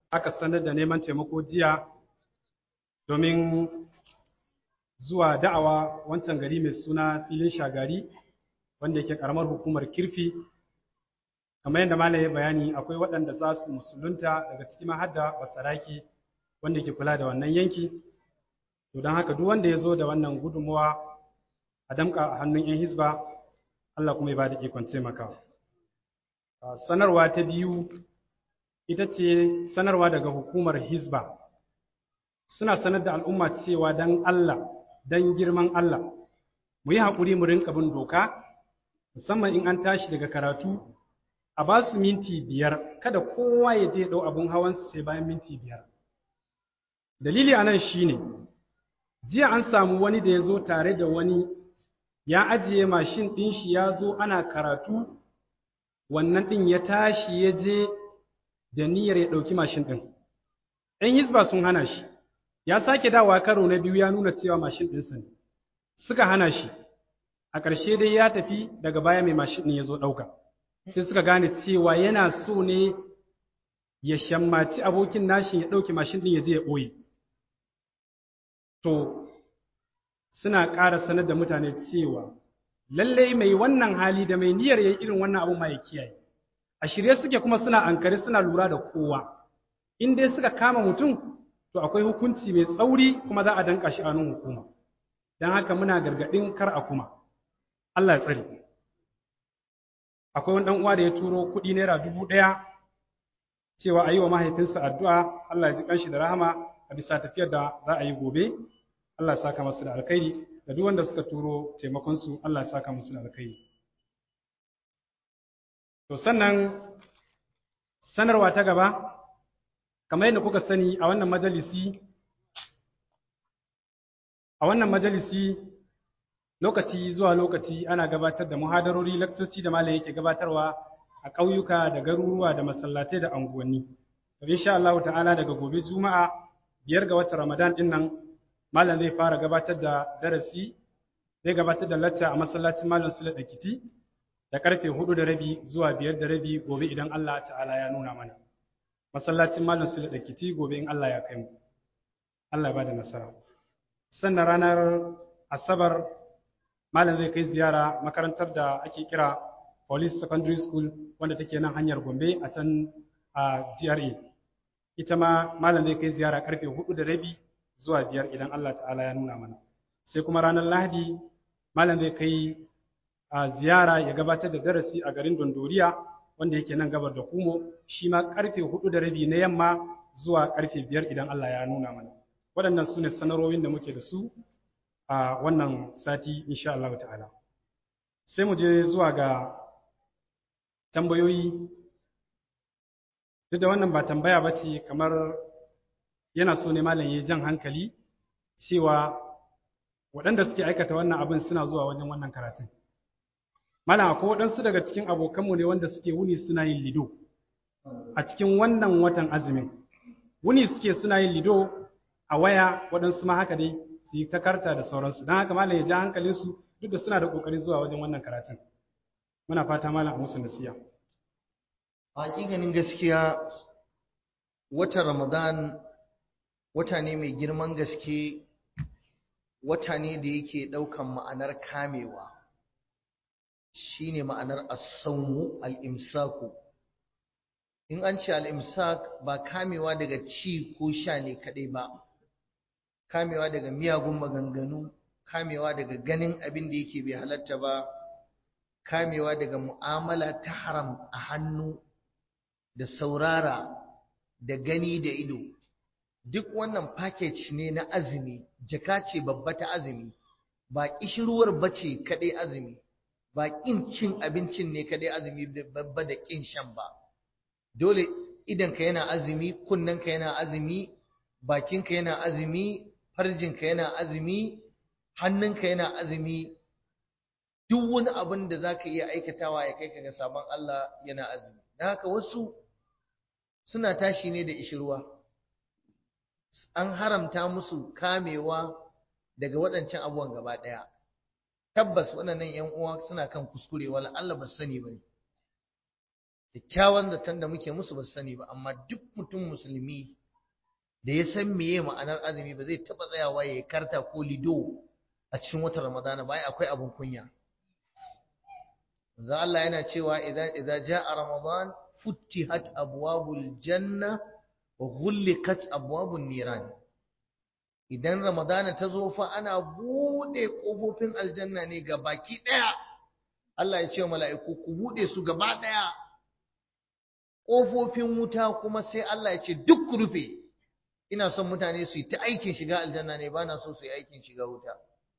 aka sanar da neman taimako jiya domin zuwa da'awa wancan gari mai suna filin shagari wanda yake karamar hukumar kirfi kamar yadda malam ya bayani akwai waɗanda za su musulunta daga cikin mahadda basaraki wanda ke kula da wannan yanki to don haka duk wanda ya zo da wannan gudunmuwa a damka a hannun 'yan hizba Allah kuma ya ba da ikon taimaka sanarwa ta biyu ita ce sanarwa daga hukumar hizba suna sanar da al'umma cewa don Allah don girman Allah mu yi haƙuri mu rinka bin doka musamman in an tashi daga karatu a ba su minti biyar kada kowa ya je ɗau abin hawansa sai bayan minti biyar dalili a nan shi ne jiya an samu wani da ya zo tare da wani ya ajiye mashin ɗin shi ya zo ana karatu wannan ɗin ya tashi ya je da niyyar ya ɗauki mashin ɗin ‘yan hizba sun hana shi ya sake dawa karo na biyu ya nuna cewa mashin ɗinsa ne suka hana shi a ƙarshe dai ya tafi daga baya mai mashin ɗin ya zo ɗauka sai suka gane cewa yana so ne ya shammaci abokin nashi ya ɗauke mashin ɗin ya je ya ɓoye to suna ƙara sanar da mutane cewa lallai mai wannan hali da mai niyyar ya irin wannan abu ma ya kiyaye a shirye suke kuma suna ankare suna lura da kowa in dai suka kama mutum to akwai hukunci mai tsauri kuma za a danka shi a nan hukuma don haka muna gargaɗin kar a kuma Allah ya tsare akwai wani uwa da ya turo kuɗi naira dubu ɗaya cewa a yi wa mahaifinsa addu'a Allah ya ji kanshi da rahama a bisa tafiyar da za a yi gobe Allah ya saka masu da alkhairi da duk wanda suka turo taimakonsu Allah ya saka musu da alkhairi to sannan sanarwa ta gaba kamar yadda kuka sani a wannan majalisi a wannan majalisi lokaci zuwa lokaci ana gabatar da muhadarori lakcoci da malam yake gabatarwa a ƙauyuka da garuruwa da masallatai da anguwanni to insha Allah ta'ala daga gobe juma'a biyar ga watan Ramadan din nan malam zai fara gabatar da darasi zai gabatar da lacca a masallacin malam Sule Dakiti da karfe hudu da rabi zuwa biyar da rabi gobe idan Allah ta'ala ya nuna mana masallacin malam Sule Dakiti gobe in Allah ya kai mu Allah ya bada nasara sannan ranar asabar malam zai kai ziyara makarantar da ake kira Police Secondary School wanda take nan hanyar Gombe a can a GRA ita ma malam zai kai ziyara karfe hudu da rabi zuwa biyar idan Allah ta'ala ya nuna mana sai kuma ranar Lahadi malam zai kai a ziyara ya gabatar da darasi a garin Dondoriya wanda yake nan gabar da Kumo shi ma karfe hudu da rabi na yamma zuwa karfe biyar idan Allah ya nuna mana waɗannan su ne sanarowin da muke da su a wannan sati insha Allah ta'ala sai mu je zuwa ga tambayoyi duk da wannan ba tambaya ba ce kamar yana so ne malam ya jan hankali cewa waɗanda suke aikata wannan abin suna zuwa wajen wannan karatun malam akwai waɗansu daga cikin abokanmu ne wanda suke wuni suna yin lido a cikin wannan watan azumin wuni suke suna yin lido a waya waɗansu ma haka dai su yi ta karta da sauransu don haka malam ya ja hankalinsu duk da suna da ƙoƙarin zuwa wajen wannan karatun muna fata malam a musu nasiya hakikanin gaskiya watan ramadan wata ne mai girman gaske wata ne da yake ɗaukan ma'anar kamewa shine ma'anar as-sawmu al-imsaku in an ce al-imsak ba kamewa daga ci ko sha ne kadai ba kamewa daga miyagun maganganu kamewa daga ganin abin da yake bai halatta ba kamewa daga mu'amala ta haram a hannu da saurara da gani da ido duk wannan package ne na azumi jaka ce babba ta azumi ba kishirwar bace kadai azumi ba kin cin abincin ne kadai azumi babba da kin shan ba dole idanka yana azumi kunnenka yana azumi bakinka yana azumi farjinka yana azumi hannunka yana azumi duk wani abin da za ka iya aikatawa ya kai ka ga sabon Allah yana azumi don haka wasu suna tashi ne da ishirwa an haramta musu kamewa daga waɗancan abubuwan gaba ɗaya tabbas waɗannan ‘yan uwa suna kan kuskure wala Allah ba sani ba ne kyakkyawan zaton da muke musu ba su sani ba amma duk mutum musulmi da ya san meye ma'anar azumi ba zai taba tsayawa ya karta ko lido a cikin watan ramadana ba akwai abin kunya manzo Allah yana cewa idan idza jaa ramadan futtihat abwabul janna wa ghulqat abwabun niran idan ramadana ta zo fa ana bude kofofin aljanna ne ga baki daya Allah ya ce mala'iku ku bude su gaba daya kofofin wuta kuma sai Allah ya ce duk ku rufe ina son mutane su yi ta aikin shiga aljanna ne ba na so su yi aikin shiga wuta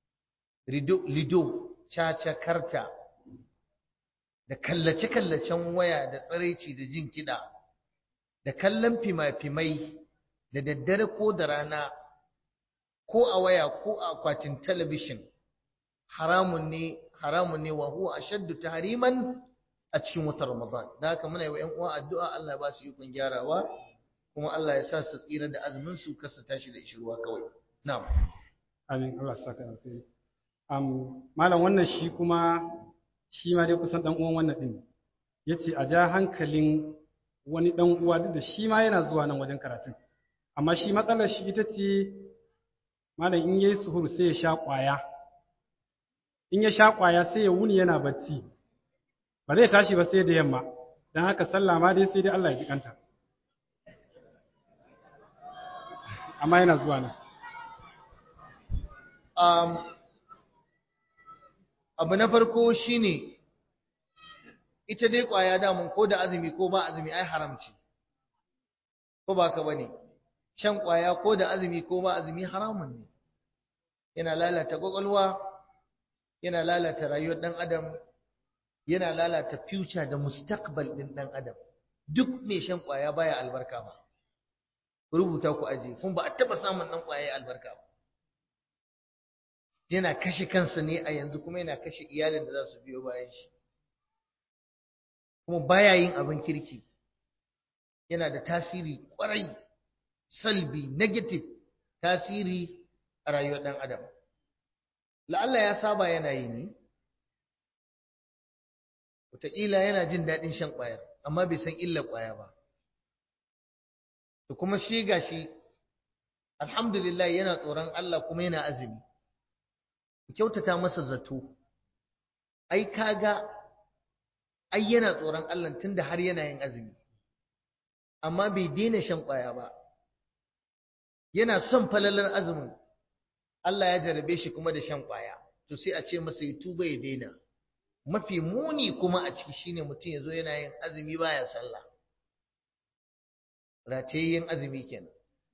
lido caca karta da kallace-kallacen waya da tsaraici da jin kiɗa da kallon fima-fimai da daddare ko da rana ko a waya ko a akwatin talabishin haramun ne haramun ne wa huwa ashaddu tahriman a cikin watan Ramadan da haka muna yi wa ƴan uwa addu'a Allah ya ba su ikon gyarawa kuma Allah ya sa su tsira da azumin su kasa tashi da ishirwa kawai na'am amin Allah ya saka alheri um malam wannan shi kuma shi ma dai kusan dan uwan wannan din yace a ja hankalin wani dan uwa duk da shi ma yana zuwa nan wajen karatun amma shi matsalar shi ita ce malam in yayi suhur sai ya sha kwaya in ya sha kwaya sai ya wuni yana bacci ba zai tashi ba sai da yamma dan haka sallah ma dai sai dai Allah ya ji kanta amma yana zuwa nan um, abu na farko shine ita dai kwaya damun ko da azumi ko ba azumi ai haramci ko ba ka bane shan kwaya ko da azumi ko ba azumi haramun ne yana lalata kwakwalwa yana lalata rayuwar dan adam yana lalata future da mustaqbal din dan adam duk mai shan kwaya baya albarka ba rubuta ku aje kun ba a taba samun dan kwaya albarka ba yana kashe kansa ne a yanzu kuma yana kashe iyalin da za su biyo bayan shi kuma baya yin abin kirki yana da tasiri kwarai salbi negative tasiri a rayuwar dan adam la'alla ya saba yana yi ne wataƙila yana jin daɗin shan ƙwayar amma bai san illar ƙwaya ba da kuma shi gashi alhamdulillah yana tsoron Allah kuma yana azumi kyautata masa zato ai kaga ai yana tsoron Allah tunda har yana yin azumi amma bai daina shan ƙwaya ba yana son falalar azumin Allah ya jarabe shi kuma da shan ƙwaya to sai a ce masa ya tuba ya daina mafi muni kuma a ciki shine mutum ya zo yana yin azumi baya sallah ratayayyen azumi kenan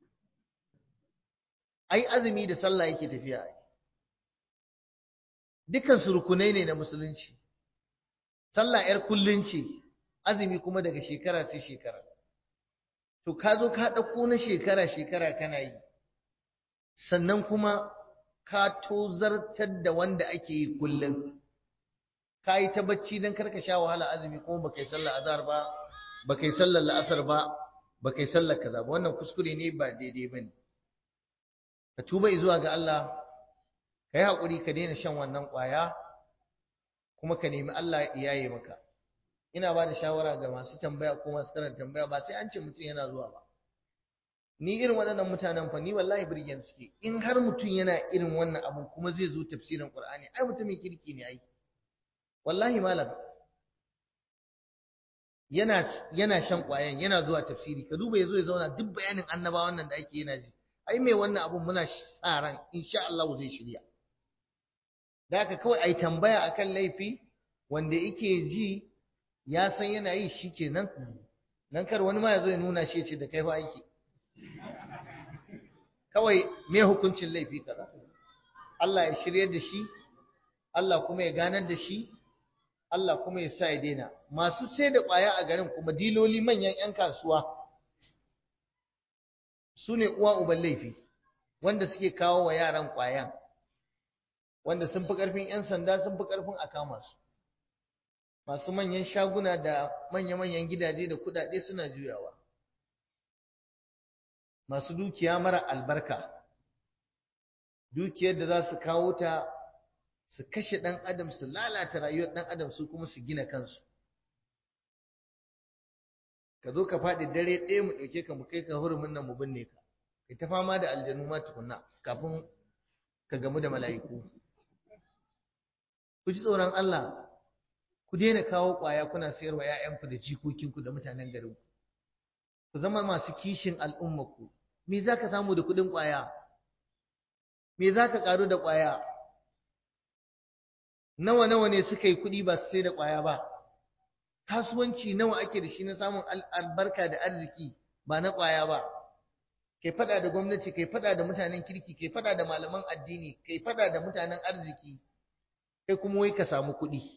ai azumi da sallah yake tafiya ai dukan su rukunai ne na musulunci sallah yar kullun ce azumi kuma daga shekara sai shekara to ka zo ka ɗauko na shekara shekara kana yi sannan kuma ka tozartar da wanda ake yi kullum ka yi ta bacci don karka sha wahala azumi kuma baka yi sallar azhar ba baka yi sallar la'asar ba baka yi sallar kaza ba wannan kuskure ne ba daidai bane ka tuba zuwa ga Allah ka yi haƙuri ka daina shan wannan ƙwaya kuma ka nemi Allah ya yaye maka ina ba da shawara ga masu tambaya ko masu karanta tambaya ba sai an ce mutum yana zuwa ba ni irin waɗannan mutanen fa ni wallahi birgen suke in har mutum yana irin wannan abu kuma zai zo tafsirin Qur'ani ai mutumin kirki ne ai wallahi malam yana yana shan ƙwayan yana zuwa tafsiri ka duba yazo ya zauna duk bayanin annabawan nan da ake yana ji ai mai wannan abun muna sa ran insha Allah zai shirya da haka kawai ai tambaya akan laifi wanda yake ji ya san yana yi shikenan nan kar wani ma yazo ya nuna shi ya ce da kai fa aiki kawai me hukuncin laifi kaza Allah ya shiryar da shi Allah kuma ya ganar da shi Allah kuma ya sa ya daina masu sai da ƙwaya a garin kuma diloli manyan 'yan kasuwa su ne uwa uban laifi wanda suke kawo wa yaran ƙwayan wanda sun fi ƙarfin 'yan sanda sun fi ƙarfin a kama su masu manyan shaguna da manya-manyan gidaje da kuɗaɗe suna juyawa masu dukiya mara albarka dukiyar da za su kawo ta su kashe ɗan adam su lalata rayuwar ɗan adam su kuma su gina kansu ka zo ka faɗi dare ɗaya mu ɗauke ka mu kai ka hurumin nan mu binne ka kai ta fama da aljanu ma tukunna kafin ka gamu da mala'iku ku ji tsoron Allah ku daina kawo ƙwaya kuna sayarwa ‘ya'yanku da jikokinku da mutanen garinku ku zama masu kishin al'ummaku me za ka samu da kuɗin ƙwaya me za ka ƙaru da ƙwaya nawa nawa ne suka yi kuɗi ba su sai da ƙwaya ba kasuwanci nawa ake da shi na samun albarka da arziki ba na ƙwaya ba kai fada da gwamnati kai fada da mutanen kirki kai fada da malaman addini kai fada da mutanen arziki kai kuma wai ka samu kuɗi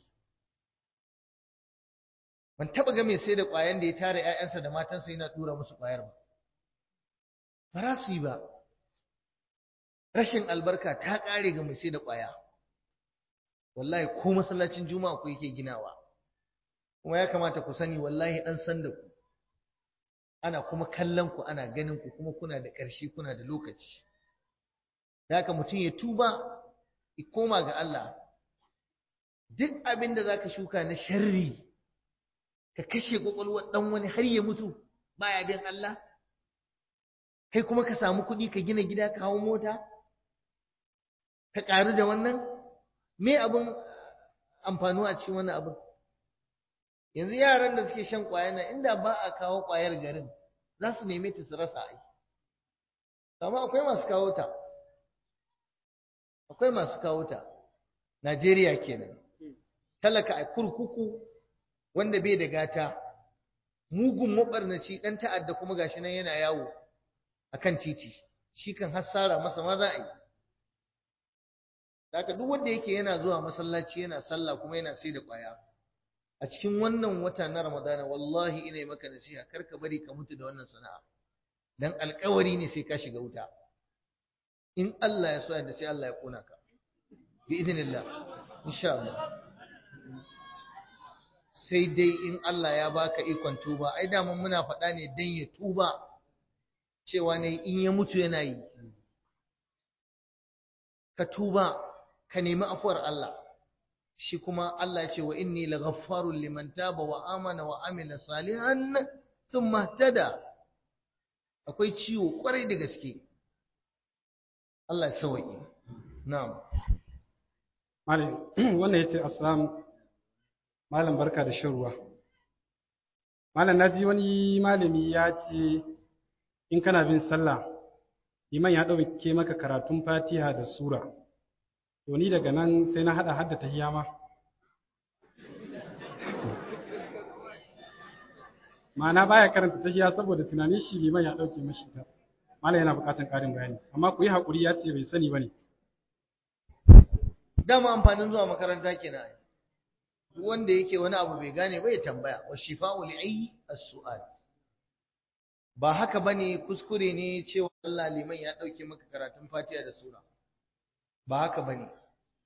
ban taɓa ga mai sai da ƙwayan da ya tara ‘ya'yansa da matansa yana tura musu ƙwayar ba ba za su yi ba rashin albarka ta ƙare ga mai sai da ƙwaya wallahi ko masallacin juma'a ku yake ginawa kuma ya kamata ku sani wallahi an san da ku ana kuma kallon ku ana ganin ku kuma kuna da ƙarshe kuna da lokaci da haka mutum ya tuba ya koma ga Allah duk abin da zaka shuka na sharri ka kashe kwakwalwar dan wani har ya mutu baya bin Allah kai kuma ka samu kuɗi ka gina gida ka hawo mota ka ƙaru da wannan me abin amfanuwa a cikin wannan abin yanzu yaran da suke shan ƙwaya na inda ba a kawo ƙwayar garin za su neme ta su rasa ai amma akwai masu kawo ta akwai masu kawo ta Najeriya kenan talaka a kurkuku wanda bai da gata mugun mabarnaci dan ta'adda kuma gashi nan yana yawo akan titi shi kan hassara masa ma za a yi haka duk wanda yake yana zuwa masallaci yana sallah kuma yana sai da ƙwaya a cikin wannan wata na Ramadana wallahi ina yi maka nasiha kar ka bari ka mutu da wannan sana'a dan alƙawari ne sai ka shiga wuta in Allah ya so da sai Allah ya kona ka bi idinillah insha Allah sai dai in Allah ya baka ikon tuba ai da mun muna faɗa ne dan ya tuba cewa ne in ya mutu yana yi ka tuba ka nemi afuwar Allah shi kuma Allah ya ce wa inni laghaffarun liman taba wa amana wa amila salihan thumma tada akwai ciwo kwarai da gaske Allah ya sauke na'am malam wannan yace assalam malam barka da shan ruwa malam naji wani malami ya ce in kana bin sallah liman ya dauke maka karatun Fatiha da sura to ni daga nan sai na hada hadda tahiyya ma ma'ana baya karanta tahiyya saboda tunanin shi liman ya dauke mashi ta malam yana bukatan karin bayani amma ku yi hakuri ya ce bai sani bane dama amfanin zuwa makaranta kenan wanda yake wani abu bai gane ba ya tambaya wa shifa'u li'i as-su'al ba haka bane kuskure ne cewa Allah liman ya dauke maka karatun Fatiha da sura ba haka ba ne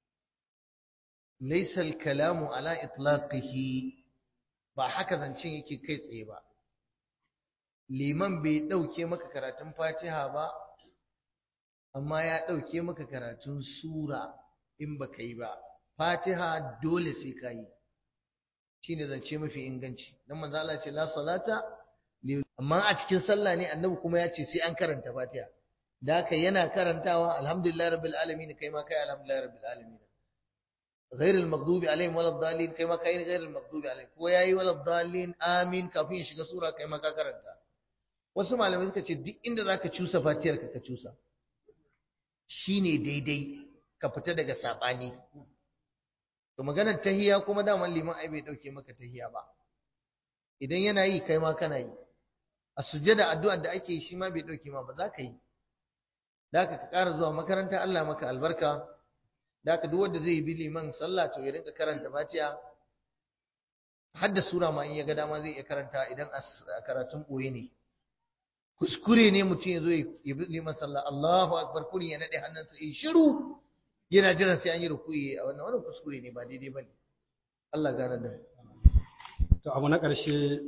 laisal kalamu ala itlaqihi ba haka zancen yake kai tsaye ba liman bai ɗauke maka karatun fatiha ba amma ya ɗauke maka karatun sura in ba ka yi ba fatiha dole sai ka yi shi ne zance mafi inganci don manzo Allah ce la salata amma a cikin sallah ne annabi kuma ya ce sai an karanta fatiha da haka yana karantawa alhamdulillah rabbil alamin kai ma kai alhamdulillah rabbil alamin غير المغضوب عليهم ولا الضالين kai ma kai غير المغضوب عليهم ko yayi wala dallin amin kafin ya shiga sura kai ma ka karanta wasu malamai suka ce duk inda zaka cusa fatiyar ka ka cusa shine daidai ka fita daga sabani to maganar tahiya kuma daman liman ai bai dauke maka tahiya ba idan yana yi kai ma kana yi a sujjada addu'ar da ake yi shi ma bai dauke ma ba za ka yi da ka ƙara zuwa makaranta Allah maka albarka da ka duk wanda zai bi liman sallah to ya rinka karanta Fatiha har da sura ma in ya ga dama zai iya karanta idan a karatun boye ne kuskure ne mutum ya zo ya bi liman sallah Allahu akbar kuri ya nade hannunsa yi shiru yana jiran sai an yi rukuyi a wannan wannan kuskure ne ba daidai bane Allah gane da to abu na ƙarshe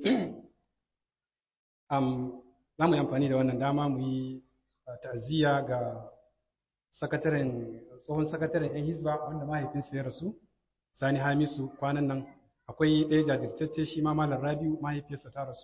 um, za mu yi amfani da wannan dama mu yi ta'aziyya ga sakataren tsohon sakataren yan hisba wanda mahaifinsa ya rasu sani hamisu kwanan nan akwai ɗaya jajirtacce shi ma malam rabiu mahaifiyarsa ta rasu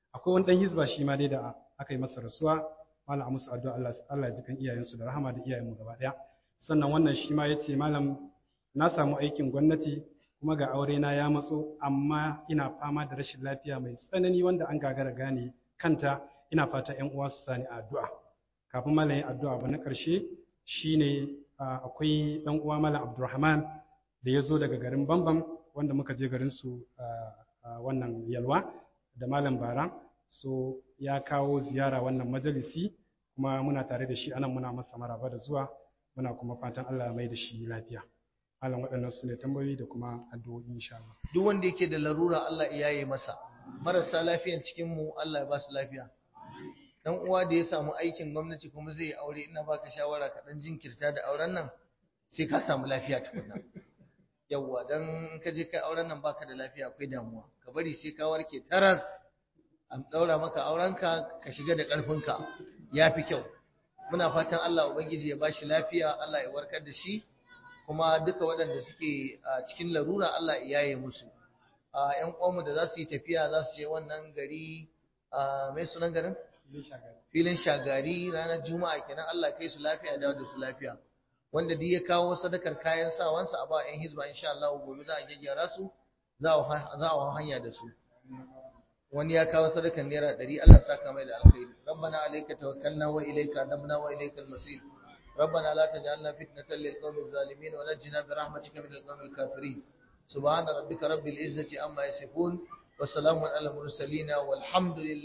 akwai wani dan hizba shi ma dai da aka yi masa rasuwa malam a musu addu'a Allah Allah ya ji kan iyayensu da rahama da iyayenmu gaba daya sannan wannan shi ma yace malam na samu aikin gwamnati kuma ga aure na ya matso amma ina fama da rashin lafiya mai tsanani wanda an gagara gane kanta ina fata ƴan uwa su sani addu'a kafin malam yin addu'a ba na ƙarshe shine akwai ɗan uwa malam Abdulrahman da ya zo daga garin Bambam wanda muka je garin su wannan yalwa da malam Bara so ya kawo ziyara wannan majalisi kuma muna tare da shi anan muna masa maraba da zuwa muna kuma fatan Allah ya mai da shi lafiya malam waɗannan su ne tambayoyi da kuma addu'o'i insha Allah duk wanda yake da larura Allah ya yaye masa marasa lafiyan cikin mu Allah ya ba su lafiya dan uwa da ya samu aikin gwamnati kuma zai aure ina baka shawara ka dan jinkirta da auren nan sai ka samu lafiya tukunna yawwa dan ka je kai auren nan baka da lafiya akwai damuwa ka bari sai ka warke taras an daura maka aurenka ka shiga da karfinka yafi kyau muna fatan Allah ubangiji ya bashi lafiya Allah ya warkar da shi kuma duka waɗanda suke a cikin larura Allah ya yaye musu a ƴan uwanmu da za su yi tafiya za su je wannan gari a mai sunan garin filin shagari ranar juma'a kenan Allah kai su lafiya da da su lafiya wanda duk ya kawo sadakar kayan sawansa a ba ƴan hizba insha Allah gobe za a gyaggyara su za a hanya da su wani ya kawo sadakar naira ɗari Allah saka mai da alkhairi rabbana alayka tawakkalna wa ilayka anabna wa ilaykal masir ربنا لا تجعلنا فتنة للقوم الظالمين ونجنا برحمتك من القوم الكافرين سبحان ربك رب العزة عما يصفون وسلام على المرسلين والحمد لله